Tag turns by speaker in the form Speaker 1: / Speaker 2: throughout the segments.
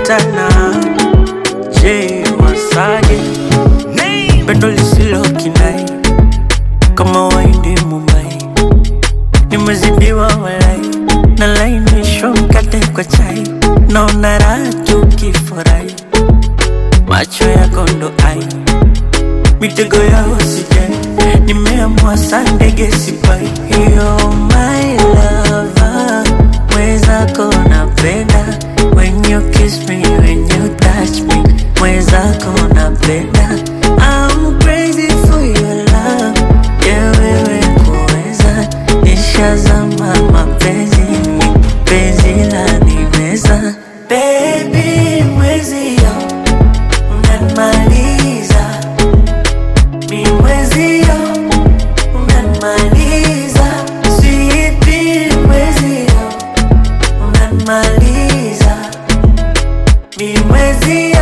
Speaker 1: tutakutana. Je, wasaje? Pendo lisilo kinai kama waindi Mumbai, nimezidiwa walai, nalainishwa mkate kwa chai, naona raha tukifurahi, macho yako ndo ai, mitego yao sijai, nimeamua saa ndege sipai. You're my lover, mwenzako napenda when you kiss me, when you touch me, mwenzako napenda I'm crazy for your love, yeah wewe kuweza nishazama mapenzini, penzi la nimeza baby mwezio unanimaliza mi mwezio unanimaliza sweetie mwezio unanimaliza mi mwezio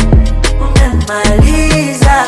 Speaker 1: unanimaliza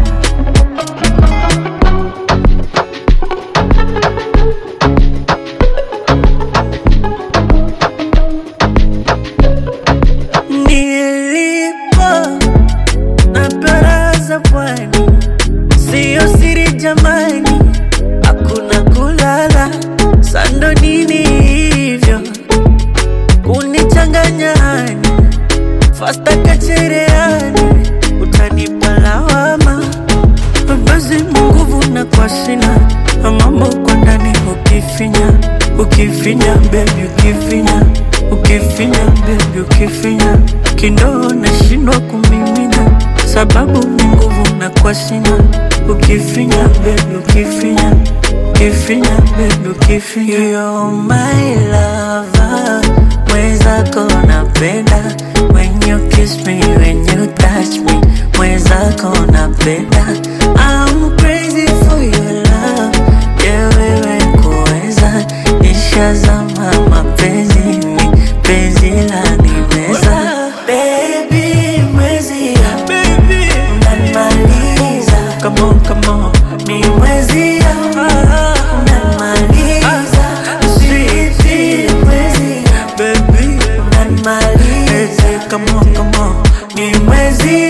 Speaker 1: nilipo na baraza pwani, siyo siri jamani, hakuna kulala sando nini hivyo kunichanganya hani fasta kachereani, utanipa lawama basi nguvu na kwa sina mambo kwa ndani ukifinya ukifinya bebi ukifinya ukifinya bebi ukifinya kindoo nashindwa kumimina sababu ni nguvu na kwa sina ukifinya bebi ukifinya ukifinya bebi ukifinya You're my lover mwenzako napenda when you kiss me when you touch me mwenzako napenda I'm crazy for your love yeah wewe kuweza nishazama mapenzini penzi la nimeza baby mwezi baby unanimaliza come on come on mi mwezi unanimaliza sweetie mwezi baby unanimaliza come on come on mi mwezi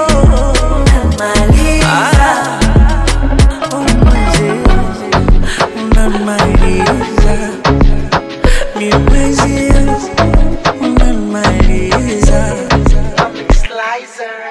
Speaker 1: unanimaliza oh mwezi unanimaliza mi mwezi unanimaliza
Speaker 2: Slicer.